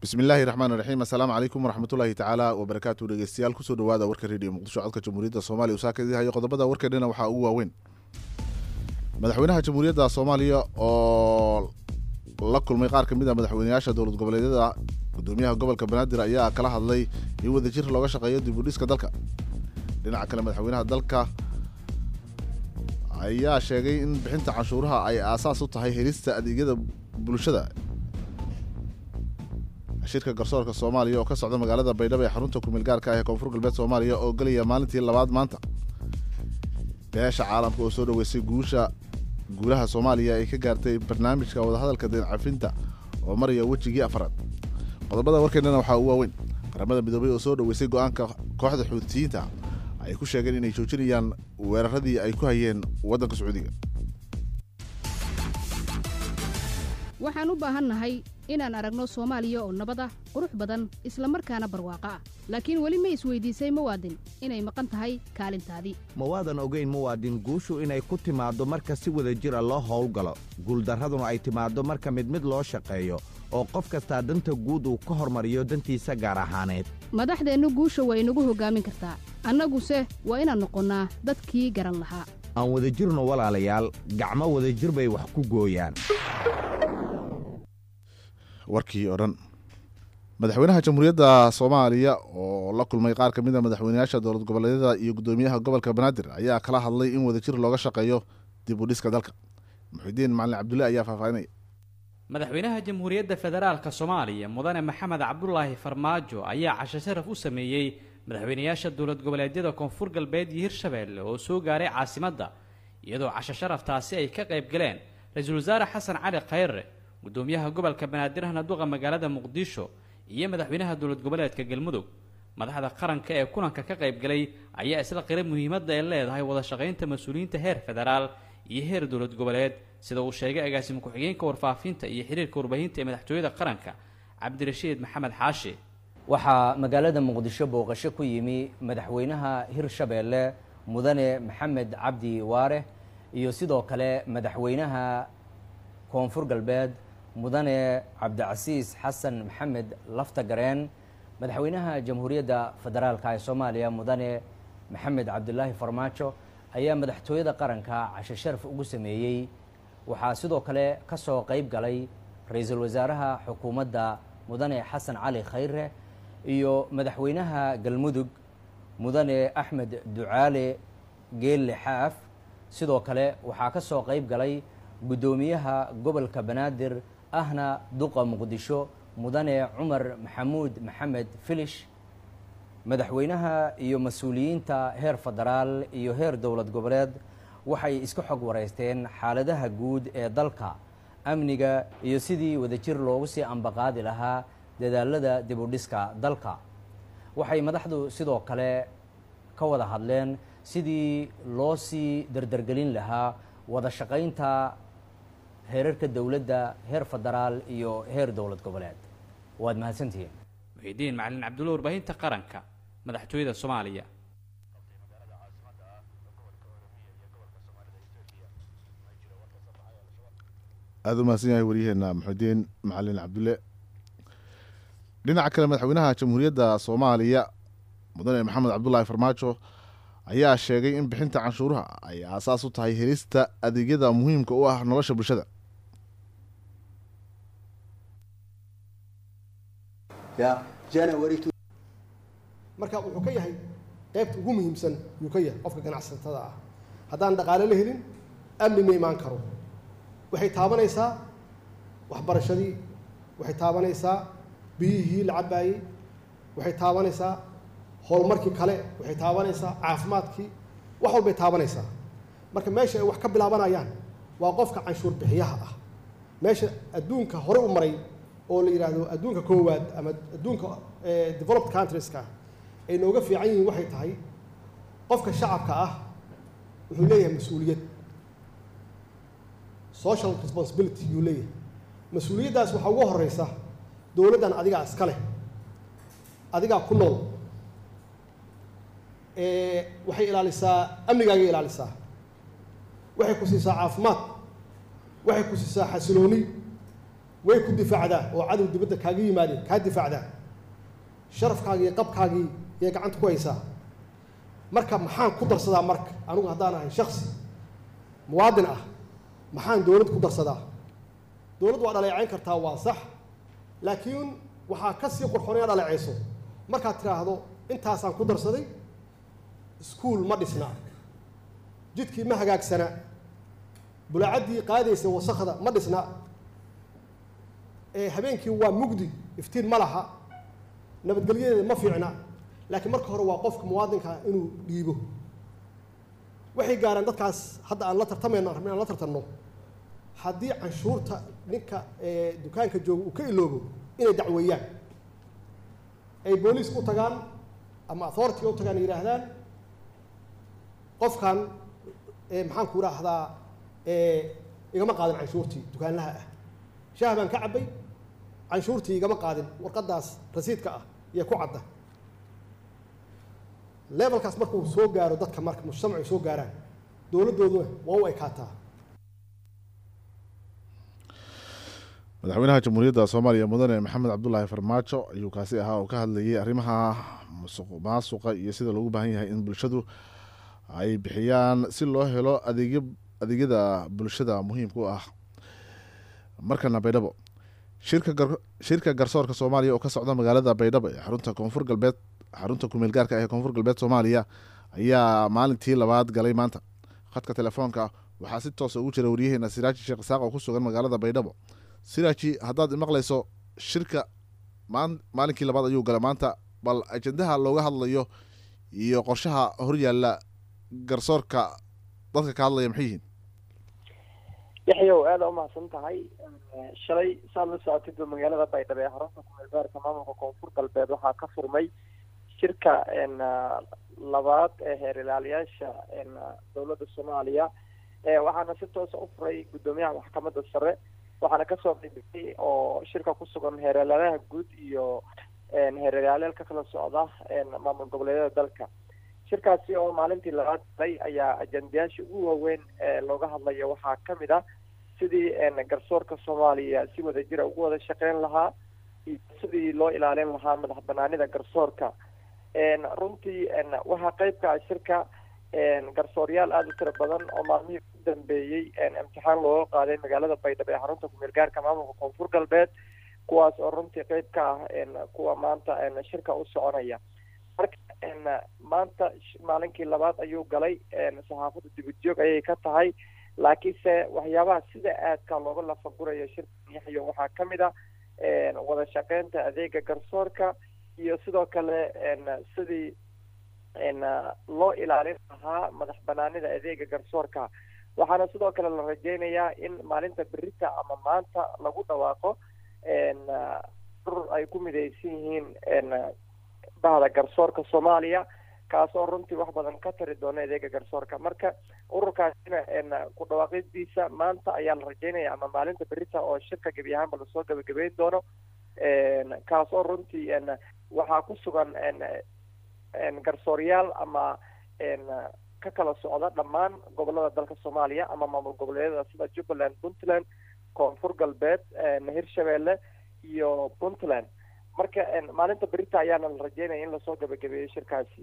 bismillaahi raxmaan raxiim assalaamu calaykum waraxmatullaahi tacaala wabarakaatu dhegeystayaal kusoo dhawaada warka rediyo muqdisho codka jamhuuriyadda soomaaliya uu saakadii hayo qodobada warkeennana waxaa ugu waaweyn madaxweynaha jamhuuriyadda soomaaliya oo la kulmay qaar ka mid a madaxweyneyaasha dowlad goboleedyada gudoomiyaha gobolka banaadir ayaa kala hadlay in wadajir looga shaqeeyo dib u dhiska dalka dhinaca kale madaxweynaha dalka ayaa sheegay in bixinta canshuuraha ay aasaas u tahay helista adeegyada bulshada shirka garsoorka soomaaliya oo ka socda magaalada baydhabo ee xarunta kumeel gaarka ah ee koonfur galbeed soomaaliya oo gelaya maalintii labaad maanta beesha caalamka oo soo dhaweysay guusha guulaha soomaaliya ay ka gaartay barnaamijka wadahadalka deen cafinta oo maraya wejigii afaraad qodobada warkeennana waxaa u waaweyn qaramada midoobay oo soo dhaweysay go-aanka kooxda xuutiyiinta ay ku sheegeen inay joojinayaan weeraradii ay ku hayeen waddanka sacuudiga waxaan u baahannahay inaan aragno soomaaliya oo nabad ah qurux badan isla markaana barwaaqo ah laakiin weli ma isweydiisay muwaadin inay maqan tahay kaalintaadii ma waadan ogayn muwaadin guushu inay ku timaaddo marka si wada jira loo howlgalo guuldarraduna ay timaaddo marka mid mid loo shaqeeyo oo qof kastaa danta guud uu ka hormariyo dantiisa gaar ahaaneed madaxdeennu guusha waa inagu hoggaamin kartaa annaguse waa inaan noqonnaa dadkii garan lahaa aan wadajirno walaalayaal gacmo wadajir bay wax ku gooyaan warkii oo dhan madaxweynaha jamhuuriyadda soomaaliya oo la kulmay qaar ka mid a madaxweyneyaasha dowlad goboleedyada iyo gudoomiyaha gobolka banaadir ayaa kala hadlay in wadajir looga shaqeeyo dib u dhiska dalka muxidiin macalin cabdulle ayaa faahfaahinaya madaxweynaha jamhuuriyadda federaalka soomaaliya mudane maxamed cabdulaahi farmaajo ayaa casho sharaf u sameeyey madaxweyneyaasha dowlad goboleedyada koonfur galbeed iyo hirshabeelle oo soo gaaray caasimadda iyadoo casho sharaftaasi ay ka qayb galeen ra-iisul wasaare xasan cali khayre gudoomiyaha gobolka banaadir hanaduqa magaalada muqdisho iyo madaxweynaha dowlad goboleedka galmudug madaxda qaranka ee kulanka ka qayb galay ayaa isla qira muhiimadda ay leedahay wada shaqaynta mas-uuliyiinta heer federaal iyo heer dowlad goboleed sida uu sheegay agaasimo ku-xigeenka warfaafinta iyo xiriirka warbaahinta ee madaxtooyada qaranka cabdirashiid maxamed xaashi waxaa magaalada muqdisho booqasho ku yimi madaxweynaha hirshabeelle mudane maxamed cabdi waare iyo sidoo kale madaxweynaha koonfur galbeed mudane cabdicasiis xasan maxamed laftagareen madaxweynaha jamhuuriyadda federaalka ee soomaaliya mudane maxamed cabdulaahi farmaajo ayaa madaxtooyada qaranka casho sharaf ugu sameeyey waxaa sidoo kale ka soo qeyb galay ra-iisul wasaaraha xukuumadda mudane xasan cali khayre iyo madaxweynaha galmudug mudane axmed ducaale geelle xaaf sidoo kale waxaa ka soo qeyb galay guddoomiyaha gobolka banaadir ahna duqa muqdisho mudane cumar maxamuud maxamed filish madaxweynaha iyo mas-uuliyiinta heer federaal iyo heer dowlad goboleed waxay iska xog wareysteen xaaladaha guud ee dalka amniga iyo sidii wadajir loogu sii ambaqaadi lahaa dadaalada dib u dhiska dalka waxay madaxdu sidoo kale ka wada hadleen sidii loo sii dardargelin lahaa wada shaqaynta heerarka dowladda heer federaal iyo heer dowlad goboleed waad mahadsantihiin muxidiin macalin cabdulle warbaahinta qaranka madaxtooyada soomaaliya aada u mahadsan yahay waryaheena muxidiin macalin cabdulle dhinaca kale madaxweynaha jamhuuriyadda soomaaliya mudane maxamed cabdulaahi farmaajo ayaa sheegay in bixinta canshuuraha ay aasaas u tahay helista adeegyada muhiimka u ah nolosha bulshada marka wuxuu ka yahay qaybta ugu muhiimsan yuu ka yahay qofka ganacsatada ah haddaan dhaqaale la helin amni ma imaan karo waxay taabanaysaa waxbarashadii waxay taabanaysaa biyihii la cabaayey waxay taabanaysaa horumarkii kale waxay taabanaysaa caafimaadkii wax walbay taabanaysaa marka meesha ay wax ka bilaabanayaan waa qofka canshuur bixiyaha ah meesha adduunka hore u maray oo la yidhaahdo adduunka koowaad ama adduunka developed countrieska ay nooga fiican yihiin waxay tahay qofka shacabka ah wuxuu leeyahay mas-uuliyad social responsibility yuu leeyahay mas-uuliyaddaas waxaa ugu horeysa dowladdan adigaa iska leh adigaa ku nool waxay ilaalisaa amnigaagay ilaalisaa waxay ku siisaa caafimaad waxay ku siisaa xasilooni way ku difaacdaa oo cadow dibadda kaaga yimaadeen kaa difaacdaa sharafkaagii iyo qabkaagii yay gacanta ku haysaa marka maxaan ku darsadaa marka anigu haddaan ahay shaksi muwaadin ah maxaan dowlad ku darsadaa dowladd waa dhaleecayn kartaa waa sax laakiin waxaa ka sii qurxoon inaad dhaleecayso markaad tidhaahdo intaasaan ku darsaday iskuul ma dhisna jidkii ma hagaagsana bulaacaddii qaadaysa wasakda ma dhisna ee habeenkii waa mugdi iftiin ma laha nabadgelyadeeda ma fiicna laakiin marka hore waa qofka muwaadinka inuu dhiibo waxay gaaraan dadkaas hadda aan la tartamayno rabin aan la tartanno haddii canshuurta ninka dukaanka jooga uu ka iloobo inay dacweeyaan ay booliis u tagaan ama authority u tagaan yidhaahdaan qofkan maxaan ku idhaahdaa igama qaadin canshuurtii dukaanlaha ah shaah baan ka cabbay canshuurtii igama qaadin warqaddaas rasiidka ah iyo ku cadda levelkaas markuu soo gaaro dadka marka mujtamacu soo gaaraan dowladdooduna waa u ekaataa madaxweynaha jamhuuriyadda soomaaliya mudane maxamed cabdulaahi farmaajo ayuu kaasi ahaa oo ka hadlayay arrimaha musuq maasuqa iyo sida loogu baahan yahay in bulshadu ay bixiyaan si loo helo adeegyo adeegyada bulshada muhiimka u ah markana baydhabo shirka shirka garsoorka soomaaliya oo ka socda magaalada baydhabo ee xarunta koonfur galbeed xarunta kumeel gaarka ah ee koonfur galbeed soomaaliya ayaa maalintii labaad galay maanta khadka telefoonka waxaa si toosa ugu jira waryaheena siraaji sheekh isaaq oo ku sugan magaalada baydhabo siraaji haddaad imaqlayso shirka maalinkii labaad ayuu galay maanta bal ajendaha looga hadlayo iyo qorshaha horyaalla garsoorka dadka ka hadlaya maxay yihiin yaxyow aada umahadsan tahay shalay saad la socotid magaalada baydhabo ee xarunta kumeel gaarka maamulka koonfur galbeed waxaa ka furmay shirka labaad ee heer ilaaliyaasha dowladda soomaaliya waxaana si toosa u furay guddoomiyaha maxkamadda sare waxaana kasoo qeybiyey oo shirka ku sugan heer ilaaliyaha guud iyo heer ilaaliyal ka kala socda maamul goboleedyada dalka shirkaasi oo maalintii labaad galay ayaa ajendayaasha ugu waaweyn ee looga hadlayo waxaa kamid ah sidii garsoorka soomaaliya si wadajira ugu wada shaqeyn lahaa iyo sidii loo ilaalin lahaa madax banaanida garsoorka runtii waxaa qeybka ah shirka garsooryaal aada u tiro badan oo maalmihii u dambeeyey imtixaan looga qaaday magaalada baydhabo ee xarunta kumeel gaarka maamulka koonfur galbeed kuwaas oo runtii qeyb ka ah kuwa maanta shirka u soconaya marka maanta maalinkii labaad ayuu galay saxaafadda dibadjoog ayay ka tahay laakiinse waxyaabaha sida aadka looga lafagurayo shirka yaxyo waxaa kamid ah wada shaqeynta adeega garsoorka iyo sidoo kale sidii loo ilaalin lahaa madax banaanida adeega garsoorka waxaana sidoo kale la rajeynayaa in maalinta berita ama maanta lagu dhawaaqo urur ay ku midaysan yihiin bahda garsoorka soomaaliya kaas oo runtii wax badan ka tari doona adeega garsoorka marka ururkaasina ku dhawaaqidiisa maanta ayaa la rajeynaya ama maalinta berita oo shirka gebi ahaanba lasoo gabagabeyn doono kaas oo runtii waxaa ku sugan garsooryaal ama ka kala socda dhammaan gobolada dalka soomaaliya ama maamul goboleedyada sida jubbaland puntland koonfur galbeed hirshabeelle iyo puntland marka maalinta berita ayaana la rajeynaya in lasoo gabagabeeyo shirkaasi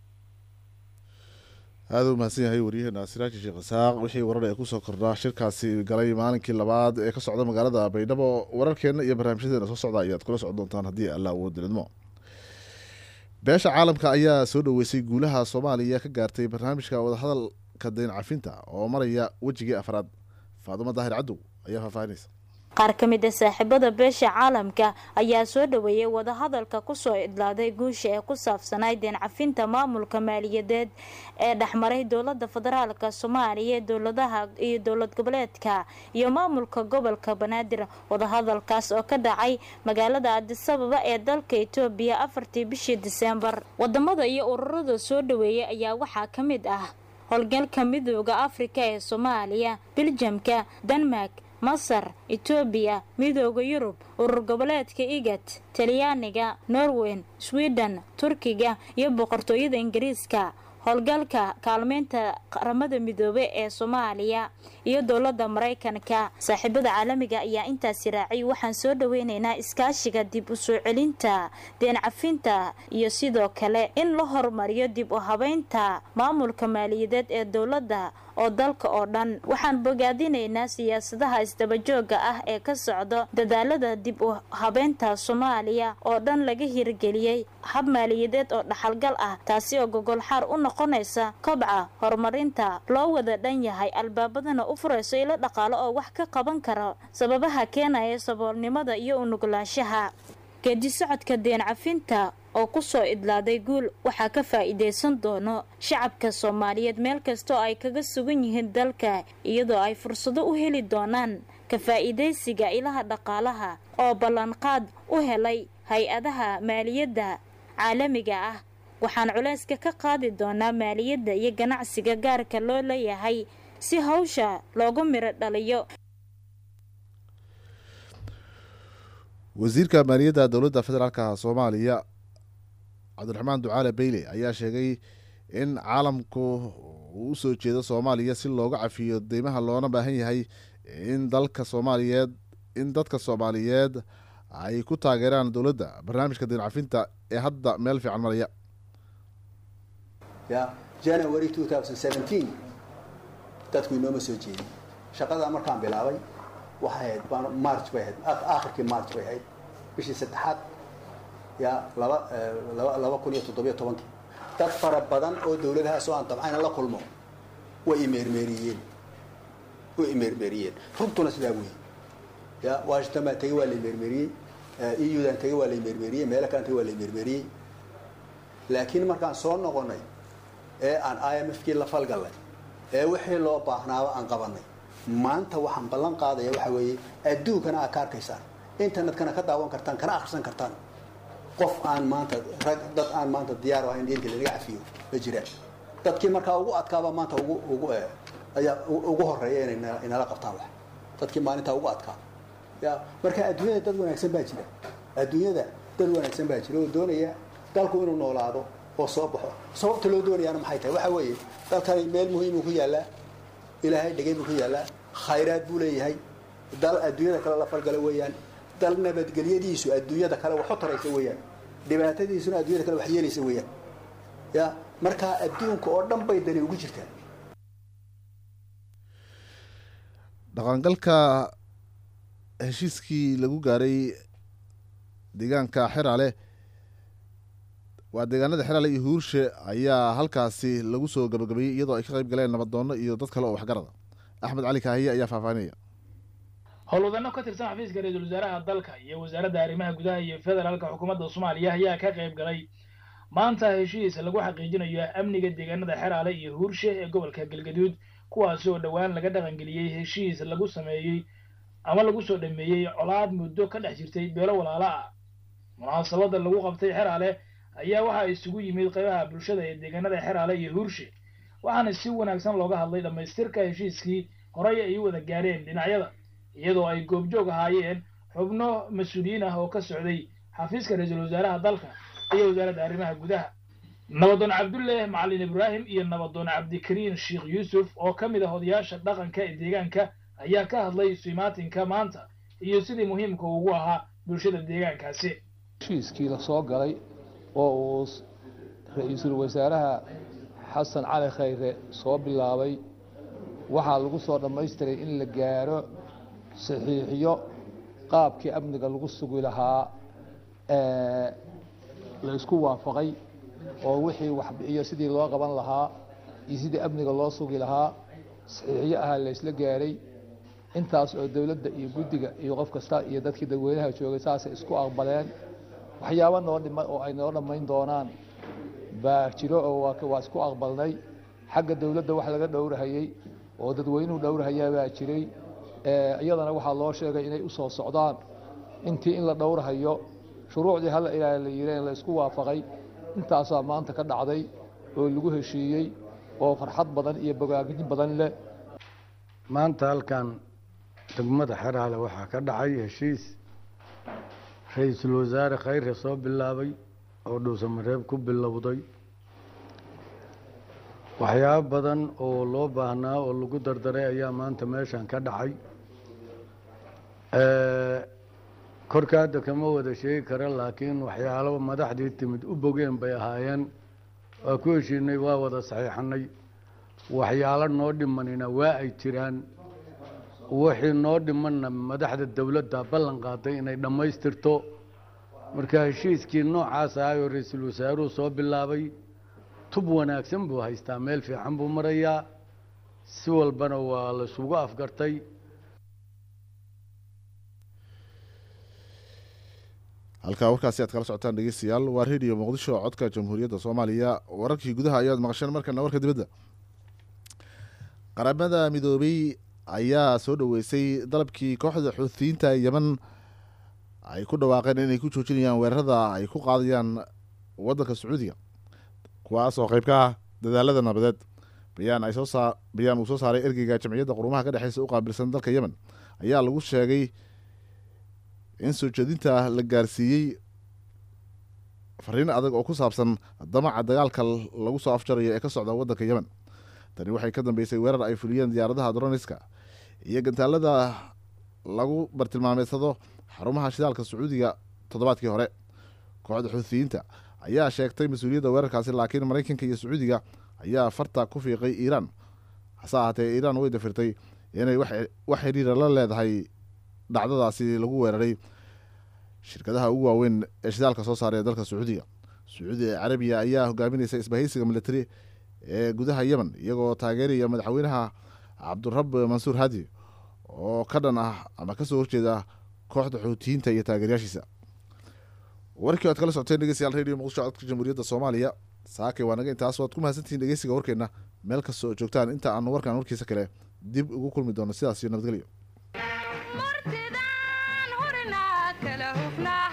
aada u mahadsan yahay waryaheena siraaji sheekh isaaq wixii warar ee kusoo kordhaa shirkaasi galay maalinkii labaad ee ka socda magaalada baydhabo wararkeena iyo barnaamijyadeena soo socda ayaad kula socon doontaan haddii alla awood lidmo beesha caalamka ayaa soo dhoweysay guulaha soomaaliya ka gaartay barnaamijka wadahadalka dayn cafinta oo maraya wejigii afraad faadumo daahir cadow ayaa faahfaahinaysa qaar ka mid a saaxiibada beesha caalamka ayaa soo dhoweeyay wadahadalka kusoo idlaaday guusha ee ku saabsanay deen cafinta maamulka maaliyadeed ee dhexmaray dowlada federaalka soomaaliya dowladaha iyo dowlad goboleedka iyo maamulka gobolka banaadir wadahadalkaas oo ka dhacay magaalada adisababa ee dalka etoobiya afartii bishii diseembar wadamada iyo ururada soo dhoweeyay ayaa waxaa ka mid ah howlgalka midooda afrika ee soomaaliya biljamka denmark masar etoobiya midooda yurub urur goboleedka igat talyaaniga norwen sweden turkiga iyo boqortooyada ingiriiska howlgalka kaalmeynta qaramada midoobe ee soomaaliya iyo dowladda maraykanka saaxiibada caalamiga ayaa intaasi raacay waxaan soo dhaweyneynaa iskaashiga dib u soo celinta deen cafinta iyo sidoo kale in la horumariyo dib u habeynta maamulka maaliyadeed ee dowladda oo dalka oo dhan waxaan bogaadinaynaa siyaasadaha isdabajooga ah ee ka socdo dadaalada dib u habeynta soomaaliya oo dhan laga hirgeliyey hab maaliyadeed oo dhaxalgal ah taasi oo gogolxaar u noqonaysa kobca horumarinta loo wada dhan yahay albaabadana u furayso ilo dhaqaalo oo wax ka qaban kara sababaha keenaya saboolnimada iyo unuglaanshaha geedi socodka deen cafinta oo kusoo idlaaday guul waxaa ka faa'iidaysan doono shacabka soomaaliyeed meel kastoo ay kaga sugan yihiin dalka iyadoo ay fursado u heli doonaan ka faa'iidaysiga ilaha dhaqaalaha oo ballanqaad u helay hay-adaha maaliyadda caalamiga ah waxaan culayska ka qaadi doonaa maaliyadda iyo ganacsiga gaarka loo leeyahay si hawsha loogu miro dhaliyo wasiirka maaliyadda dowladda federaalka soomaaliya cabdiraxmaan ducaale beyle ayaa sheegay in caalamku uu usoo jeedo soomaaliya si looga cafiyo deymaha loona baahan yahay in dalka soomaaliyeed in dadka soomaaliyeed ay ku taageeraan dowladda barnaamijka deen cafinta ee hadda meel fiican maraya ya january two thousand seventeen dadku inooma soo jeedin shaqadaa markaan bilaabay waxay ahayd march bay ahayd aakhirkii march bay ahayd bishii saddexaad ya laba laba laba kun iyo toddobiyo tobankii dad fara badan oo dawladahaas oo aan dabcayna la kulmo way imeermeeriyeen way imeermeeriyeen runtuna sidaa weyi ya washington baan tegey waa la imeermeeriyey eudan tegey waa la imeermeeriyey meelo kalan tegey waa la imeermeeriyey laakiin markaan soo noqonay ee aan i m f kii la falgallay ee wixii loo baahnaaba aan qabanay maanta waxaan ballan qaadaya waxa weeye adduunkana aad ka arkaysaan internetkana ka daawan kartaan kana akhrisan kartaan qof aan maanta rag dad aan maanta diyaar ahayn diinta lanaga cafiyo ma jiraan dadkii markaa ugu adkaaba maanta ugu ugu ayaa ugu horeeya inay inala qabtaan wax dadkii maalintaa ugu adkaa ya marka adduunyada dad wanaagsan baa jira adduunyada dad wanaagsan baa jira oo doonaya dalku inuu noolaado oo soo baxo sababta loo doonayaana maxay tahay waxa weeye dalkani meel muhiimuu ku yaallaa ilaahay dhegay buu ku yaallaa khayraad buu leeyahay dal adduunyada kale la falgala weeyaan dal nabadgelyadiisu adduunyada kale wax u taraysa weeyaan dhibaatadiisuna adduunyada kale wax yeelaysa weeyaan ya markaa adduunka oo dhan bay dani ugu jirtaa dhaqangalka heshiiskii lagu gaaray deegaanka xeraale waa deegaanada xeraale iyo huurshe ayaa halkaasi lagu soo gabagabeeyey iyadoo ay ka qayb galeen nabaddoonno iyo dad kale oo waxgarada axmed cali kaahiye ayaa faahfaahinaya howlwadano ka tirsan xafiiska ra-iisul wasaaraha dalka iyo wasaaradda arrimaha gudaha iyo federaalka xukuumadda soomaaliya ayaa ka qayb galay maanta heshiis lagu xaqiijinayo amniga deegaanada xeraale iyo huurshe ee gobolka galgaduud kuwaasi oo dhowaan laga dhaqangeliyey heshiis lagu sameeyey ama lagu soo dhameeyey colaad muddo ka dhex jirtay beelo walaalo ah munaasabadda lagu qabtay xeraale ayaa waxaa isugu yimid qaybaha bulshada ee deegaanada xeraale iyo huurshe waxaana si wanaagsan looga hadlay dhammaystirka heshiiskii horey ay u wada gaareen dhinacyada iyadoo ay goobjoog ahaayeen xubno mas-uuliyiin ah oo ka socday xafiiska ra-iisul wasaaraha dalka iyo wasaaradda arrimaha gudaha nabadoon cabdulle macalin ibraahim iyo nabadoon cabdikariin sheekh yuusuf oo ka mid ah odayaasha dhaqanka ee deegaanka ayaa ka hadlay suimaatinka maanta iyo sidii muhiimka ugu ahaa bulshada deegaankaasi heshiiskii la soo galay oo uu ra-iisul wasaaraha xasan cali khayre soo bilaabay waxaa lagu soo dhammaystiray in la gaaro saxiixiyo qaabkii amniga lagu sugi lahaa la isku waafaqay oo wixii waxbixiyo sidii loo qaban lahaa iyo sidii amniga loo sugi lahaa saxiixiyo ahaa la isla gaaray intaas oo dowladda iyo guddiga iyo qof kasta iyo dadkii dadweynaha joogay saasay isku aqbaleen waxyaabo noo dhima oo ay noo dhammayn doonaan baa jiro oo waa isku aqbalnay xagga dowladda wax laga dhowrahayey oo dadweynuhu dhowrahayaa baa jiray iyadana waxaa loo sheegay inay u soo socdaan intii in la dhowrahayo shuruucdii hala ilaaha la yireen la isku waafaqay intaasaa maanta ka dhacday oo lagu heshiiyey oo farxad badan iyo bogaagin badan leh maanta halkan degmada xeraale waxaa ka dhacay heshiis ra-iisul wasaare khayre soo bilaabay oo dhuusamareeb ku bilowday waxyaabo badan oo loo baahnaa oo lagu dardaray ayaa maanta meeshan ka dhacay korka hadda kama wada sheegi kara laakiin waxyaalo madaxdii timid u bogeen bay ahaayeen waa ku heshiinay waa wada saxiixanay waxyaalo noo dhimanina waa ay jiraan wixii noo dhimanna madaxda dowladda ballan qaaday inay dhammaystirto marka heshiiskii noocaas ahay oo ra-iisul wasaaruhu soo bilaabay tub wanaagsan buu haystaa meel fiican buu marayaa si walbana waa la isugu afgartay halkaa warkaasi aad kala socotaan dhegeystayaal waa radio muqdisho codka jamhuuriyadda soomaaliya wararkii gudaha ayaad maqasheen markana warka dibadda qaramada midoobey ayaa soo dhoweysay dalabkii kooxda xuutiyiinta yeman ay ku dhawaaqeen inay ku joojinayaan weerarada ay ku qaadayaan waddanka sacuudiga kuwaas oo qayb ka ah dadaalada nabadeed bayaan ay soo saa bayaan uu soo saaray ergeyga jamciyadda qurumaha ka dhexeysa u qaabilsan dalka yemen ayaa lagu sheegay in soo jeedinta la gaarsiiyey fariin adag oo ku saabsan damaca dagaalka lagu soo afjarayo ee ka socda waddanka yemen tani waxay ka dambeysay weerar ay fuliyeen diyaaradaha droniska iyo gantaalada lagu bartilmaameedsado xarumaha shidaalka sacuudiga toddobaadkii hore kooxda xuutiyiinta ayaa sheegtay mas-uuliyadda weerarkaasi laakiin maraykanka iyo sacuudiga ayaa farta ku fiiqay iiraan hase ahaatee iiraan way dafirtay inay wax xiriira la leedahay dhacdadaasi lagu weeraray shirkadaha ugu waaweyn ee shidaalka soo saaray ee dalka sacuudiga sacuudi carabiya ayaa hogaaminaysa isbahaysiga militari ee gudaha yemen iyagoo taageeraya madaxweynaha cabdurab mansuur hadi oo ka dhan ah ama kasoo horjeeda kooxda xuutiyiinta iyo taageeryaashiisa warkii oad kala socoteen dhegeystayaal radio muqdisho codka jamhuuriyadda soomaaliya saakay waa naga intaas waad ku mahadsantihiin dhegeysiga warkeenna meel kasta oo joogtaan inta aanu warkan warkiisa kale dib ugu kulmi doono sidaas iyo nabadgelyo martidaan hurinaa kala hufnaa